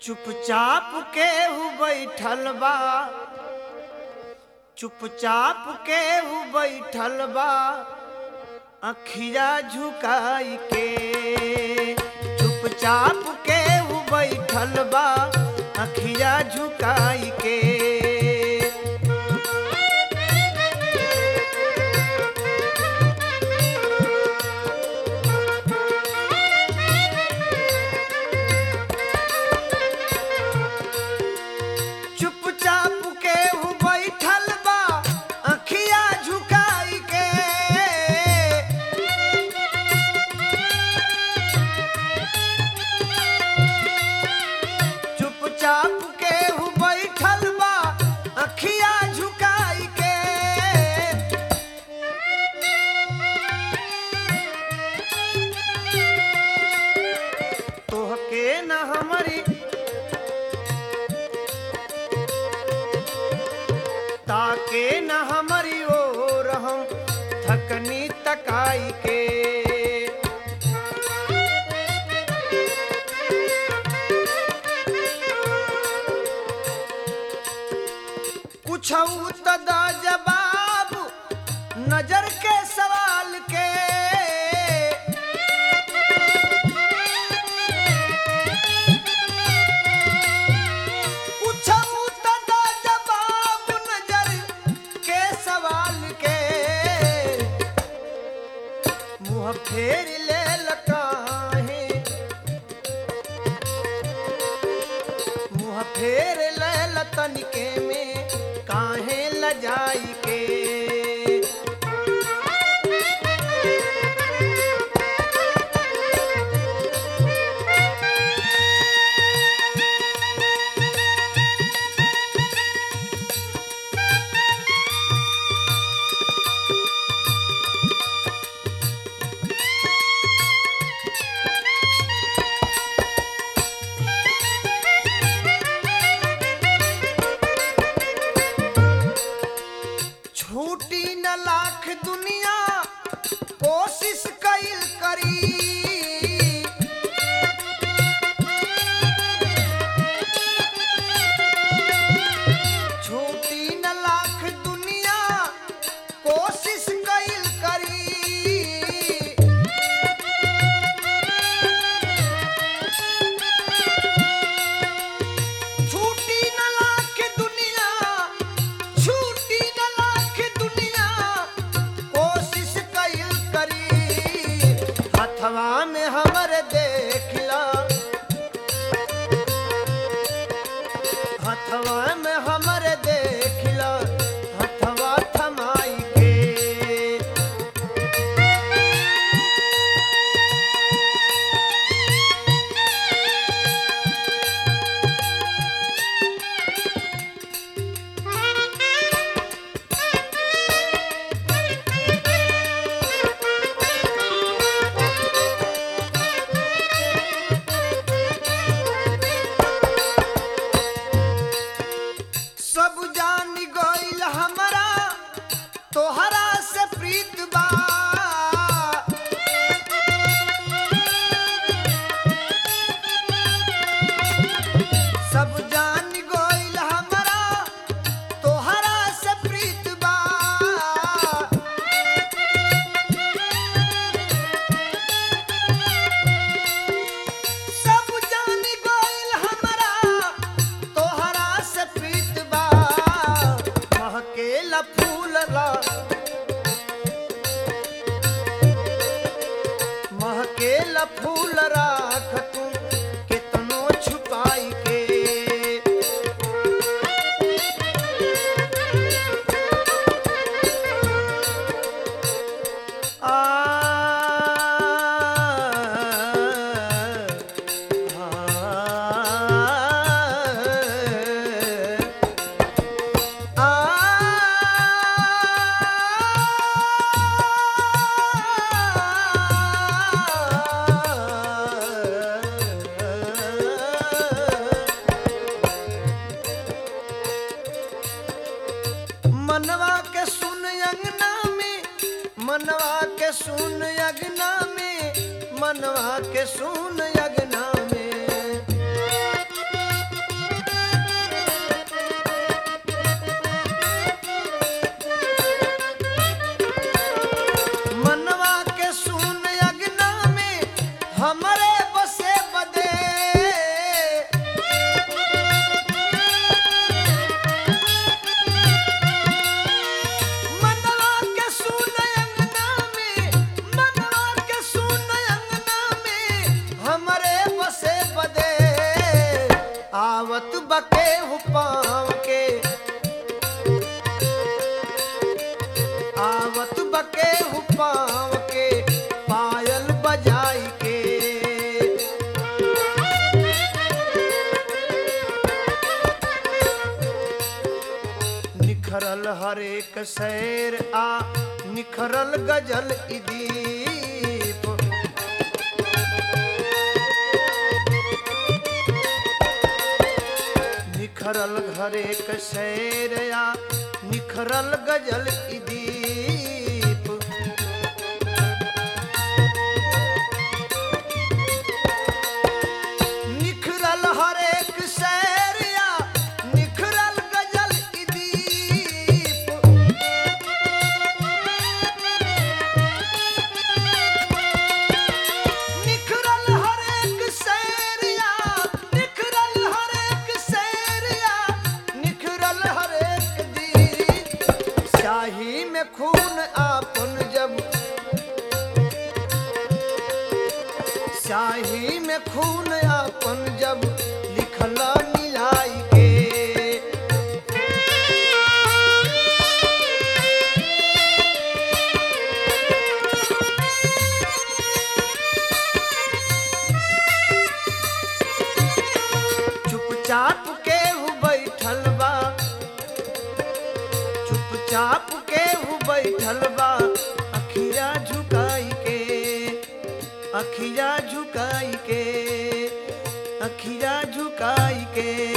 चुपचाप केहू बैठल बा चुपचाप केहू बैठल बा अखिया झुकाई के चुपचाप केहू बैठल बा अखिया झुकाई के चुपचाप केहू बैठल बा अखिया झुकाई के चुपचाप केहू बैठल बा अखिया झुकाई के तोहके न हमारी ताके न हमारी ओर हम थकनी तकाई के कुछ तदा जवाब नजर के सवाल के पूछऊ तदा जवाब नजर के सवाल के मुंह फेर ले लकाहे मुंह फेर ले लतनिके में काहे लजाई के छूटी न लाख दुनिया कोशिश कैल करी छूटी न लाख दुनिया कोशिश कैल करी छूटी न लाख दुनिया छूटी न लाख दुनिया कोशिश कैल करी हथवा में हमर देखला हथवा में हमर देखला हथवा थमाई के सब जान गइल हमरा तोहरा से प्रीत बा सब जान गइल हमरा तोहरा से प्रीत बा सब जान गइल हमरा तोहरा से प्रीत बा महकेला फूल ला महकेला फूल राख तू केतनो छुपाई के आ मनवा के सुन अंगना में मनवा के सुन अगना में मनवा के सुन अगना में आवत बके पाँव के आवत बके पाँव के पायल बजाई के निखरल हरेक शैर आ निखरल गजल ई दीप निखरल हरेक शैर आ निखरल गजल ई दीप निखरल हरेक शैर आ निखरल गजल ई दीप निखरल हरेक शैरिया निखरल हरेक शैरिया निखरल हरेक दी शाही में खून आपन जब शाही में खून आपन जब लिखला मिलाई के चुपचाप के हु बैठल बा चुपचाप के हु बैठल बा अखिया झुकाई के अखिया झुकाई के अखिया झुकाई के